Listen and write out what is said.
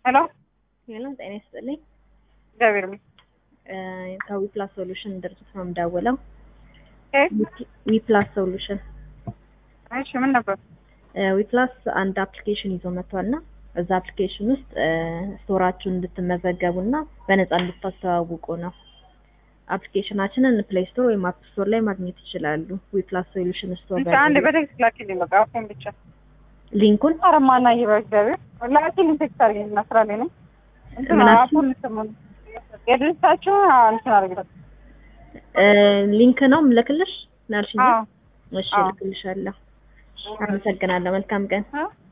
ሄሎ ሄለን ጤና ይስጥልኝ። እግዚአብሔር ይመስገን። ከዊፕላስ ሶሉሽን ድርጅት ነው የምደውለው። እ ዊፕላስ ሶሉሽን እሺ ምን ነበር? ዊፕላስ አንድ አፕሊኬሽን ይዞ መጥቷል እና እዛ አፕሊኬሽን ውስጥ ስቶራችሁን እንድትመዘገቡ እና በነፃ እንድታስተዋውቁ ነው። አፕሊኬሽናችንን ፕሌይ ስቶር ወይም አፕ ስቶር ላይ ማግኘት ይችላሉ። ዊፕላስ ሶሉሽን ስቶር ብቻ አንድ በቴክስት ላኪልኝ በቃ አሁን ብቻ ሊንኩን አረማና ይበ እግዚአብሔር ላኪልኝ ቴክስት አድርጊኝ እና ስራ ላይ ነኝ። እንትን ምናችን? አፑን እንትን የድርጅታችሁ እንትን አድርጊ ሊንክ ነው ምልክልሽ ናልሽኝ። አዎ እሺ አዎ። እልክልሻለሁ። አመሰግናለሁ። መልካም ቀን። እ